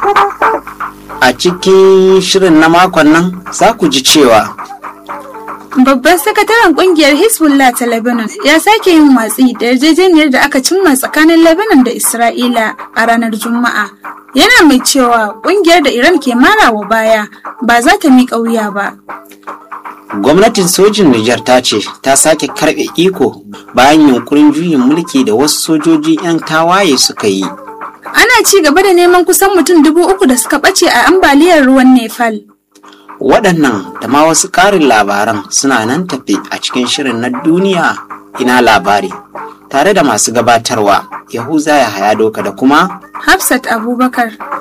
A cikin shirin na makon nan za ku ji cewa Babban sakataren kungiyar Hezbollah ta Lebanon ya sake yin watsi da yarjejeniyar da aka cimma tsakanin Lebanon da Isra'ila a ranar Juma'a. Yana mai cewa kungiyar da Iran ke marawa baya ba za ta miƙa wuya ba. gwamnatin sojin Nijar ta ce ta sake karɓe iko bayan yunkurin juyin mulki da wasu sojoji 'yan tawaye suka yi. Ana ci gaba da neman kusan mutum dubu uku da suka ɓace a ambaliyar ruwan Nepal. Waɗannan da ma wasu ƙarin labaran suna nan tafe a cikin shirin na duniya ina labari tare da masu gabatarwa Yahuza ya haya doka da kuma Hafsat Abubakar.